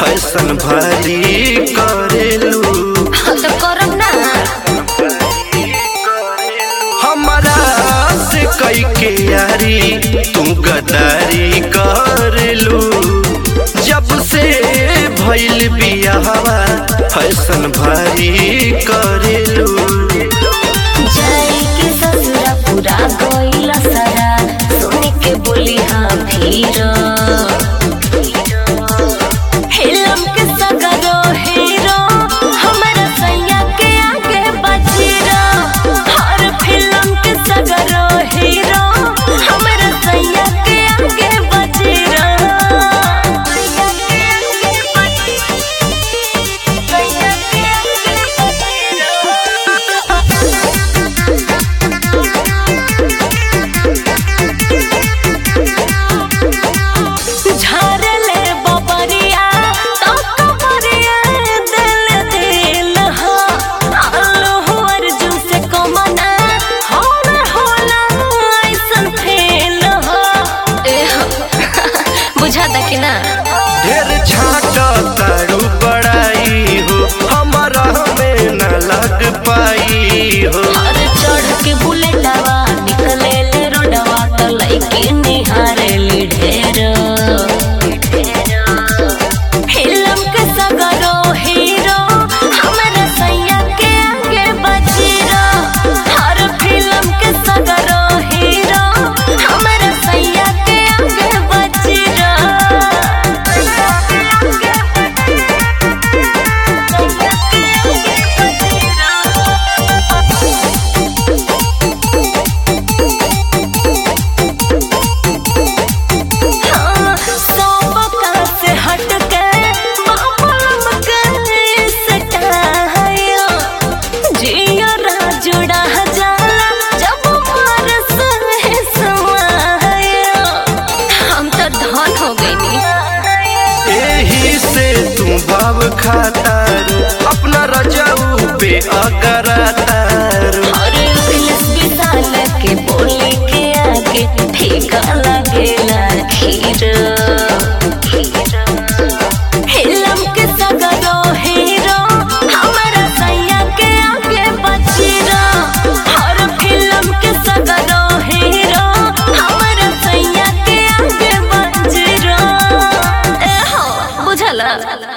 Fashion भारी करेलू हाँ तो करम ना हमारा से कई के यारी तू गदारी करेलू जब से भइल बियाहवा फैशन भारी करेलू जाए के ससुरा पूरा गइला सारा सुन के बोली हाँ फिर हिलम के सगरो हीरो हमारा सैया के आगे बजीरो हर फिल्म के सगरो हीरो हमारा सैया के आगे बजीरो सैया के आगे बजीरो सैया के आगे झारले बबरिया तो कबरिया दिल दिल हो आलो हो अर्जुन से कमना होला होला ऐसन फेल हो ए हो बुझाता कि ना ढेर छाटा तारू बड़ाई हो हमारा में न लग पाई हो और चढ़ के बुलेटवा निकले ले रोडवा तो लइके निहारे ली ढेर फिल्म के सगरो हीरो हमारा सैया के आगे बजीरो हर फिल्म के सगरो हीरो हमारा सैया के आगे बजीरो सैया के आगे बजीरो सैया के आगे बजीरो हाँ, सोबका से हट के मामलम के सटायो। जियो राजुड़ा जाला, जब मार सहे समायो। हम तो धन हो गईनी एही से तू भाव खातारू अपना रजाऊ पे अगरातारू और पुलिस विशाल के बोले के आगे फीका लगेला खीर हिलम के सगरो हीरो हमारा सैया के आगे बजीरो हर फिल्म के सगरो हीरो हमारा सैया के आगे बजीरो ए हो बुझला